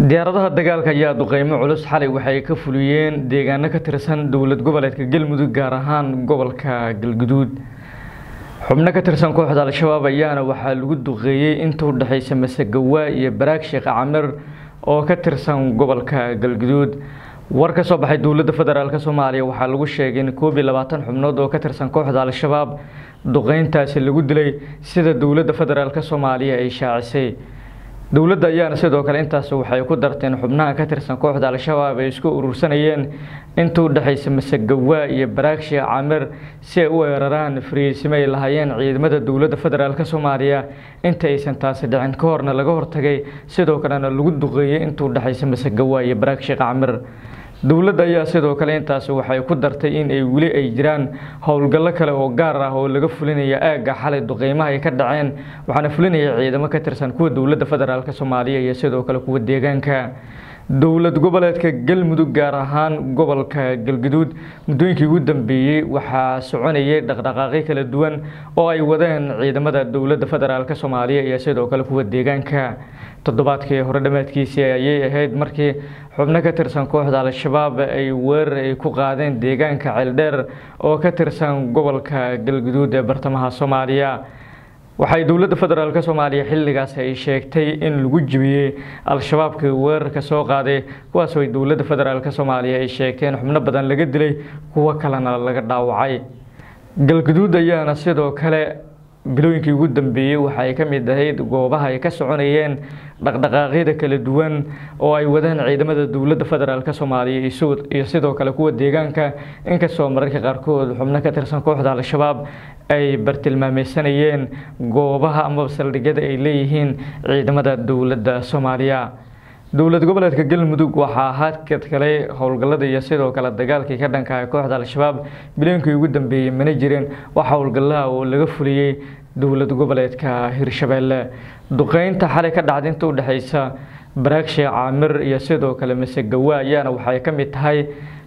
diyaaradaha dagaalka ayaa duqeymo culus xalay waxay ka fuliyeen deegaano ka tirsan dowlad goboleedka galmudug gaar ahaan gobolka galguduud xubno ka tirsan kooxda al-shabaab ayaana waxaa lagu duqeeyey inta u dhexeysa masagawaa iyo baraag sheekh camir oo ka tirsan gobolka galguduud war ka soo baxay dowladda federaalk soomaaliya waxaa lagu sheegay in koob iyo labaatan xubnood oo ka tirsan kooxda al-shabaab duqeyntaasi lagu dilay sida dowladda federaalk soomaaliya ay shaacisay dowladda ayaana sidoo kale intaas waxay ku darteen xubnaha ka tirsan kooxda al-shabaab ay isku urursanayeen inta u dhexeysa masagawaa iyo baraag sheekh camir si ay u weeraraan fariisimo ay lahaayeen ciidamada dowladda federaalk soomaaliya inta aysan taasi dhicin ka horna laga hortagay sidoo kalena lagu duqeeyey inta u dhexeysa masagawaa iyo baraag sheekh camir dowladda ayaa sidoo kale intaasi waxay ku dartay in ay weli ay jiraan howlgallo kale oo gaar ah oo laga fulinaya aagga xalay duqeymaha ay ka dhaceen waxaana fulinaya ciidamo ka tirsan kuwa dowladda federaalk soomaaliya iyo sidoo kale kuwa deegaanka dowlad goboleedka galmudug gaar ahaan gobolka galguduud muddooyinkii ugu dambeeyey waxaa soconayay dhaqdhaqaaqyo kala duwan oo ay wadeen ciidamada dowladda federaalk soomaaliya iyo sidoo kale kuwa deegaanka toddobaadkii hore dhammaadkiisii ayay ahayd markii xubno ka tirsan kooxda al-shabaab ay weerar ay ku qaadeen deegaanka ceeldheer oo ka tirsan gobolka galguduud ee bartamaha soomaaliya waxay dowladda federaalk soomaaliya xilligaas ay sheegtay in lagu jibiyey al-shabaabkii weerarka soo qaaday kuwaasoo ay dowladda federaalk soomaaliya ay sheegteen xubno badan laga dilay kuwo kalena laga dhaawacay galguduud ayaana sidoo kale bilooyinkii ugu dambeeyey waxa ay ka mid ahayd goobaha ay ka soconayeen dhaqdhaqaaqyada kala duwan oo ay wadaan ciidamada dowladda federaalk soomaaliya iyo sidoo kale kuwa deegaanka inkastoo mararka qaarkood xubno ka tirsan kooxda al-shabaab ay bartilmaameysanayeen goobaha amaba saldhigyada ay leeyihiin ciidamada dowladda soomaaliya dowlad goboleedka galmudug waxaa hadkad kale howlgallada iyo sidoo kale dagaalkii ka dhankaha kooxda al-shabaab bilooyinkii ugu dambeeyey mana jireen wax howlgallaha oo laga fuliyey dowlad goboleedka hirshabeelle duqeynta xalay ka dhacda inta u dhexeysa baraag sheekh caamir iyo sidoo kale masegawaa ayaana waxay ka mid tahay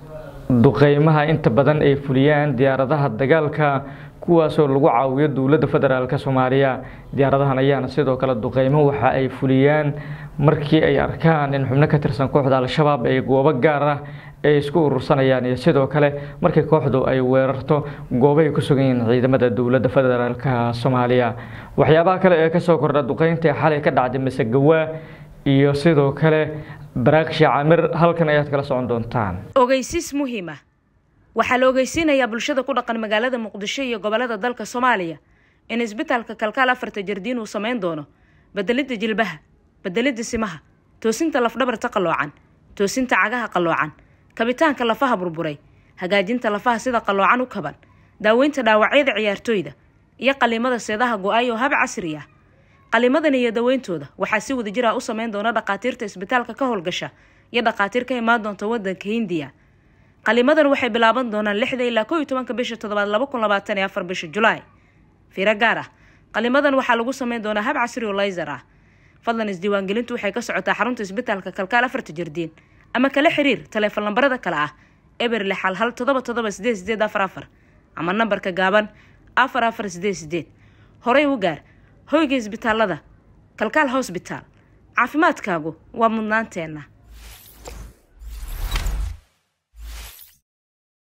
duqeymaha inta badan ay fuliyaan diyaaradaha dagaalka kuwaasoo lagu caawiyo dowladda federaalk soomaaliya diyaaradahan ayaana sidoo kale duqeymo waxa ay fuliyaan markii ay arkaan in xubno ka tirsan kooxda al-shabaab ay goobo gaar ah ay isku urursanayaan iyo sidoo kale markii kooxdu ay weerarto goobahay ku sugan yihiin ciidamada dowladda federaalk soomaaliya waxyaabaha kale ee kasoo kordha duqeynta xalay ka dhacday masegawaa iyo sidoo kale baraag shaacamir halkan ayaad kala socon doontaan ogeysiis muhiima waxaa la ogeysiinayaa bulshada ku dhaqan magaalada muqdisho iyo gobolada dalka soomaaliya in isbitaalka kalkaal afarta jardiin uu sameyn doono bedelidda jilbaha bedelidda simaha toosinta lafdhabarta qalloocan toosinta cagaha qalloocan kabitaanka lafaha burburay hagaajinta lafaha sida qalloocan u kaban daaweynta dhaawacyada ciyaartooyda iyo qaliimada seedaha go-ay oo hab casri ah qaliimadan iyo daweyntooda waxaa si wada jir ah u sameyn doona dhakhaatiirta isbitaalka ka howlgasha iyo dhakhaatiir ka imaan doonta wadanka hindiya qaliimadan waxay bilaaban doonaan lixda ilaa koo iyo tobanka bisha toddobaad laba kun labaatan iyo afar bisha julaay fiiro gaar ah qaliimadan waxaa lagu sameyn doonaa hab casri oo layser ah fadlan isdiiwaangelintu waxay ka socotaa xarunta isbitaalka kalkaal afarta jardiin ama kala xiriir taleefon lambarada kale ah eber lix hal hal todoba todoba sideed sideed afar afar ama nambarka gaaban afar afar sideed sideed horey u gaar hoyga isbitaalada kalkaal hosbitaal caafimaadkaagu waa mudnaanteenna